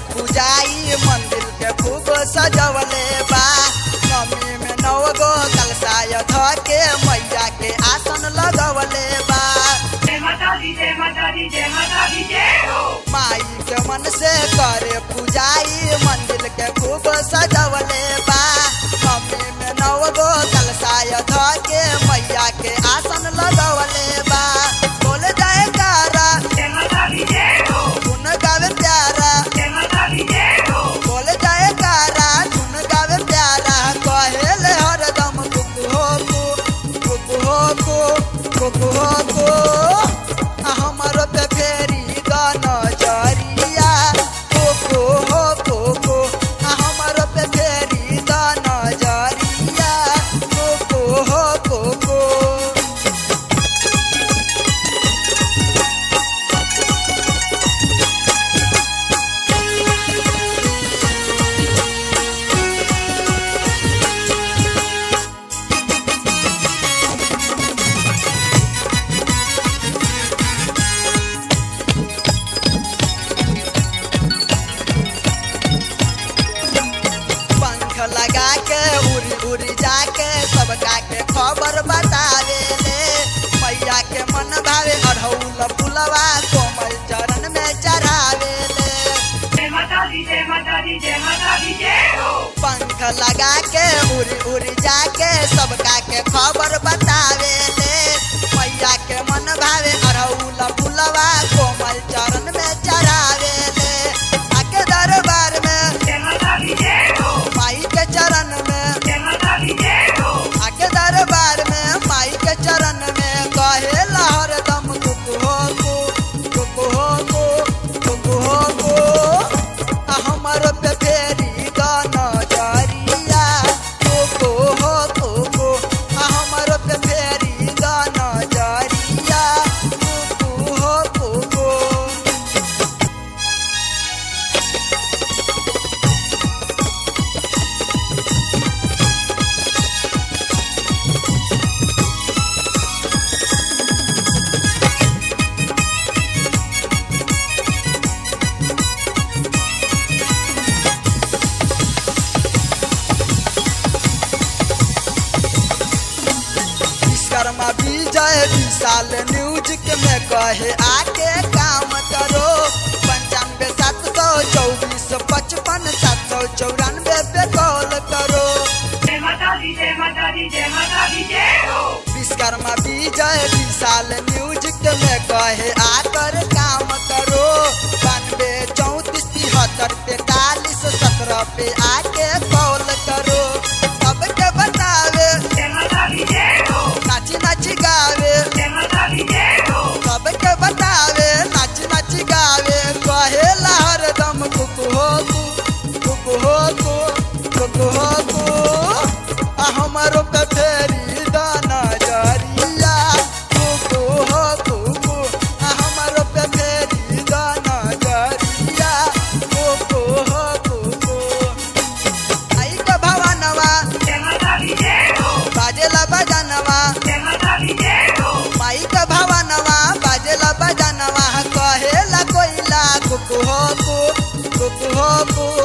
पूजाई मंदिर के खूब सजवले बा नमी में नौ गो कलसाय ध के मैया के आसन लगवले बा जय माता दी जय माता दी जय माता दी जय हो माई के मन से करे पूजाई मंदिर के खूब सजवले बा नमी में नौ गो कलसाय ध के मैया के आसन लगवले बा बोले जाए कारा जय माता दी जय हो गुन गावे प्यारा जय माता दी जय हो बोले जाए कारा गुन गावे प्यारा कहेले हरदम कुक हो कु कुक हो कु कुक हो कु आ हमर पे फेरी गन जरिया कुक हो कुक आ हमर पे फेरी गन जरिया कुक हो कुक पंख लगा के उड़ी उड़ी जाके सबका के खबर बतावे ले मैया के मन भावे अढ़ौल पुलवा कोमल चरण में चढ़ावे ले जय माता दी जय माता दी जय माता दी जय हो पंख लगा के उड़ी उड़ी जाके सबका के खबर बतावे ले मैया के मन भावे अढ़ौल पुलवा कोमल चरण में चढ़ावे ले आके दरबार में जय माता दी जय हो माई के चरण में जय माता दी जय हो आके दरबार में माई के चरण में कहे लहर दम कुक हो को कुक हो को कुक हो को आ हमर पे फेरी गाना जरिया कुक हो कुक आ हमर पे फेरी गाना जरिया कुक हो कुक विश्वकर्मा विजय विशाल न्यूज के में कहे आके काम करो पंचानवे सात सौ चौबीस पचपन सात सौ चौरानवे पे कॉल करो जय माता दी जय माता दी जय माता दी जय हो विश्वकर्मा विजय विशाल न्यूज के में कहे आकर काम करो बानवे चौतीस तिहत्तर तैतालीस सत्रह पे आके कॉल करो सबके बतावे जय माता दी जय हो नाची नाची गावे जय माता दी जय हो सबके बतावे नाच नाच गावे कहे लहर दम कुक हो तू कुक हो तू कुक हो तू आ हमारो पे फेरी दाना जरिया कुक हो कुक आ हमारो पे फेरी दाना जरिया कुक हो कुक आई का भवनवा जय माता दी जय हो बाजेला बजानवा जय माता दी जय हो माई का भवनवा बाजेला बजानवा कहेला कोइला कुक हो कु कुक हो कु